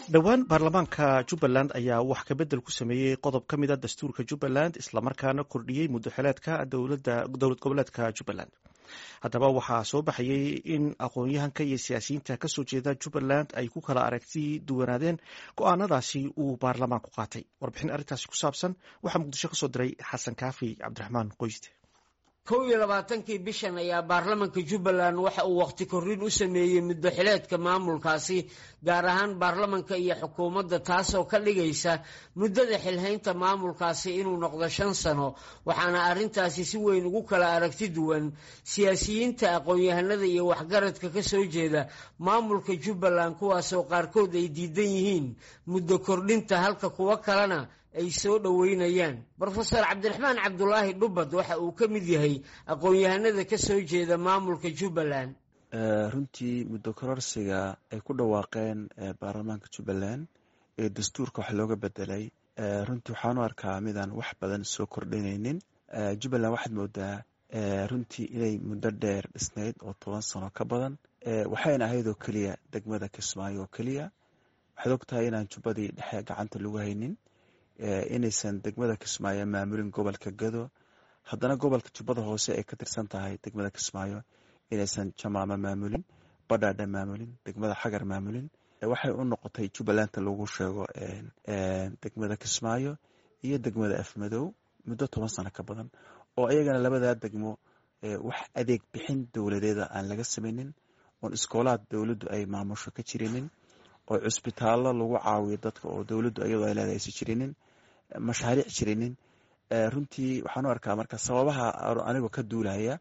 dhowaan baarlamaanka jubbaland ayaa wax kabedel ku sameeyey qodob ka mida dastuurka jubbaland islamarkaana kordhiyey muddoxileedka dowlad goboleedka jubbaland haddaba waxaa soo baxayey in aqoon-yahanka iyo siyaasiyiinta kasoo jeeda jubbaland ay ku kala aragti duwanaadeen go-aanadaasi uu baarlamaanku qaatay warbixin arrintaasi ku saabsan waxaa muqdisho kasoo diray xasan kaafi cabdiraxmaan qoyste kow iyo labaatankii bishan ayaa baarlamanka jubbaland waxa uu wakhti korrin u sameeyey muddoxileedka maamulkaasi gaar ahaan baarlamanka iyo xukuumadda taasoo ka dhigaysa muddada xilhaynta maamulkaasi inuu noqdo shan sano waxaana arrintaasi si weyn ugu kala aragti duwan siyaasiyiinta aqoon-yahanada iyo waxgaradka ka soo jeeda maamulka jubbaland kuwaasoo qaarkood ay diidan yihiin muddo kordhinta halka kuwo kalena ay soo dhoweynayaan brofeor cabdiraxmaan cabdulaahi dhubad waxa uu ka mid yahay aqoon-yahanada ka soo jeeda maamulka jubbaland runtii muddo kororsiga ay ku dhawaaqeen baarlamaanka jubbaland ee dastuurka wax looga bedelay runtii waxaan u arkaa midaan wax badan soo kordhinaynin jubbaland waxaad moodaa runtii inay muddo dheer dhisnayd oo toban sano ka badan waxayna ahayd oo keliya degmada kismaayo oo keliya waxaad ogtahay inaan jubbadii dhexe gacanta lagu haynin inaysan degmada kismaayo maamulin gobolka gado haddana gobolka jubbada hoose ay ka tirsan tahay degmada kismaayo inaysan jamaamo maamulin badhaadha maamulin degmada xagar maamulin waxay u noqotay jubbalanta lagu sheego degmada kismaayo iyo degmada afmadow muddo toban sano ka badan oo iyagana labadaa degmo wax adeeg bixin dowladeeda aan laga samaynin oon iskoolaad dowladdu ay maamusho ka jirinin oo cusbitaallo lagu caawiyo dadka oo dowladdu iyadoo ay leedahay aysan jirinin mashaariic jirinin runtii waxaan u arkaa marka sababaha anigoo ka duulaya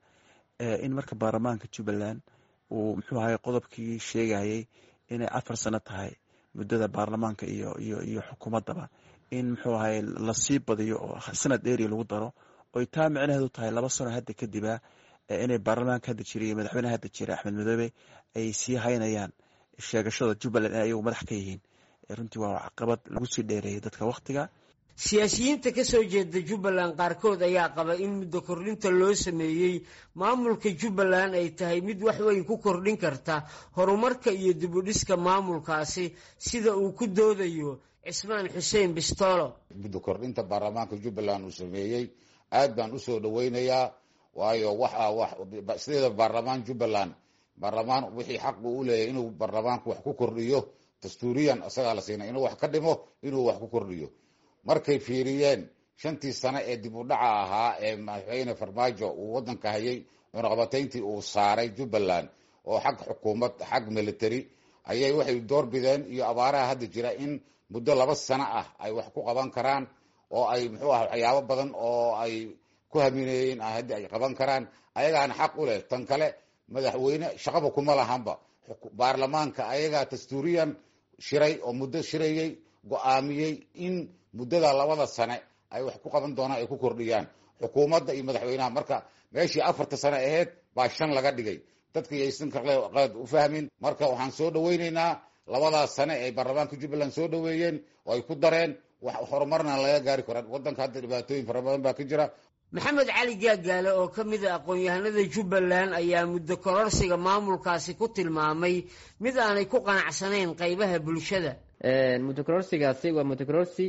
in marka baarlamaanka jubbaland uu muxuu ahay qodobkii sheegayay inay afar sano tahay muddada baarlamaanka iyo iyo iyo xukuumaddaba in muxuu ahay lasii badiyo oo sanad dheeriya lagu daro oy taa micnaheedu tahay laba sano hadda kadiba inay baarlamaanka hadda jira iyo madaxweyneha hadda jira axmed madoobe ay sii haynayaan sheegashada jubbaland inay ayagu madax ka yihiin runtii waa caqabad lagu sii dheereeyay dadka wakhtiga siyaasiyiinta ka soo jeeda jubbaland qaarkood ayaa qaba in muddo kordhinta loo sameeyey maamulka jubbaland ay tahay mid wax weyn ku kordhin karta horumarka iyo dibudhiska maamulkaasi sida uu ku doodayo cismaan xuseen bistoolo muddo kordhinta baarlamaanka jubbaland uu sameeyey aad baan usoo dhoweynayaa waayo waxa sideeda baarlamaan jubbaland baarlamaan wixii xaq uu u leeyahay inuu baarlamaanku wax ku kordhiyo dastuuriyan isagaa la siinay inuu wax ka dhimo inuu wax ku kordhiyo markay fiiriyeen shantii sano ee dib u dhaca ahaa ee madaxweyne farmaajo uu wadanka hayay cunaqabatayntii uu saaray jubbaland oo xag xukuumad xag military ayay waxay doorbideen iyo abaaraha hadda jira in muddo laba sano ah ay wax ku qaban karaan oo ay muxuu ah waxyaabo badan oo ay ku hamineeyeen haddi ay qaban karaan ayagaana xaq u leh tan kale madaxweyne shaqaba kuma lahanba baarlamaanka ayagaa dastuuriyan shiray oo muddo shirayey go-aamiyey in muddada labada sane ay wax ku qaban doonaan ay ku kordhiyaan xukuumadda iyo madaxweynaha marka meeshii afarta sane aheyd baa shan laga dhigay dadka yaysan qalad u fahmin marka waxaan soo dhoweyneynaa labadaas sane ay baarlamaanka jubbaland soo dhoweeyeen oo ay ku dareen wax horumarna laga gaari karaan wadanka hadda dhibaatooyin fara badan baa ka jira maxamed cali gaagaale oo ka mid a aqoon-yahanada jubbaland ayaa muddo kororsiga maamulkaasi ku tilmaamay mid aanay ku qanacsanayn qeybaha bulshada muddo kororsigaasi waa muddo kororsi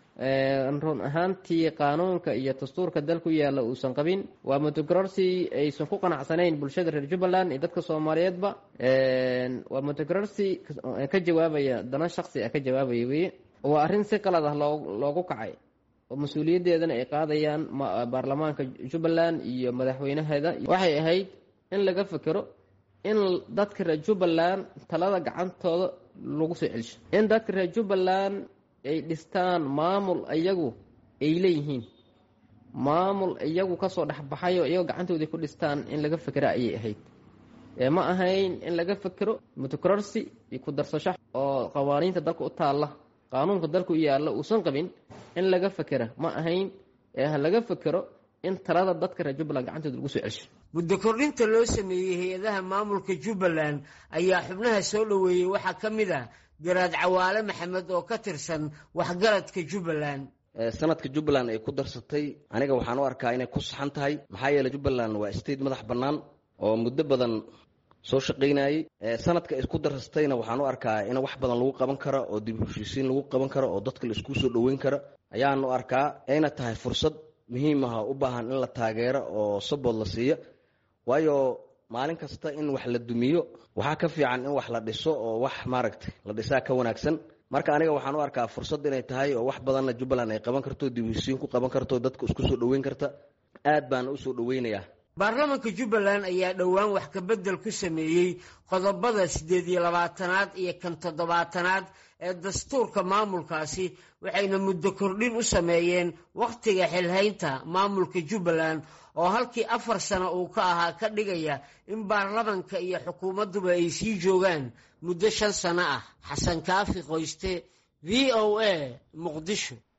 run ahaantii qaanuunka iyo dastuurka dalku yaalla uusan qabin waa muddo kororsi aysan ku qanacsanayn bulshada reer jubbaland iyo dadka soomaaliyeedba waa muddo kororsi ka jawaabaya dana shaqsi ah ka jawaabaya weye waa arrin si qalad ah loogu kacay oo mas-uuliyaddeedana ay qaadayaan baarlamaanka jubbaland iyo madaxweynaheeda waxay ahayd in laga fekero in dadka reer jubbaland talada gacantooda lagu soo celsho in dadka reer jubbaland ay dhistaan maamul iyagu ay leeyihiin maamul iyagu kasoo dhexbaxayo iyago gacantoodii ku dhistaan in laga fekera ayay ahayd ma ahayn in laga fekero mutakororsi iyo ku darsasho oo qawaaniinta dalka u taalla qaanuunka dalku yaalla uusan qabin in laga fekera ma ahayn ee ha laga fekero in talada dadka reer jubbaland gacantooda lagu soo celsho muddo kordhinta loo sameeyey hay-adaha maamulka jubbaland ayaa xubnaha soo dhoweeyey waxaa ka mid ah garaad cawaale maxamed oo ka tirsan waxgaradka jubbaland sanadka jubbaland ay ku darsatay aniga waxaan u arkaa inay ku saxan tahay maxaa yeeley jubbaland waa state madax bannaan oo muddo badan soo shaqaynayey sanadka isku darsatayna waxaan u arkaa in wax badan lagu qaban karo oo dib heshiisiin lagu qaban karo oo dadka la isku soo dhoweyn karo ayaan u arkaa ayna tahay fursad muhiim ah u baahan in la taageero oo sabood la siiyo waayo maalin kasta in wax la dumiyo waxaa ka fiican in wax la dhiso oo wax maaragtay la dhisaa ka wanaagsan marka aniga waxaan u arkaa fursad inay tahay oo wax badanna jubbaland ay qaban karto dib heshiisiin ku qaban karto dadka isku soo dhoweyn karta aad baan usoo dhoweynayaa baarlamanka jubbaland ayaa dhowaan wax kabedel ku sameeyey qodobada siddeed iyo labaatanaad iyo kan toddobaatanaad ee dastuurka maamulkaasi waxayna muddo kordhin u sameeyeen wakhtiga xilhaynta maamulka jubbaland oo halkii afar sano uu ka ahaa ka dhigaya in baarlamanka iyo xukuumadduba ay sii joogaan muddo shan sano ah xasan kaafi qoyste v o a muqdisho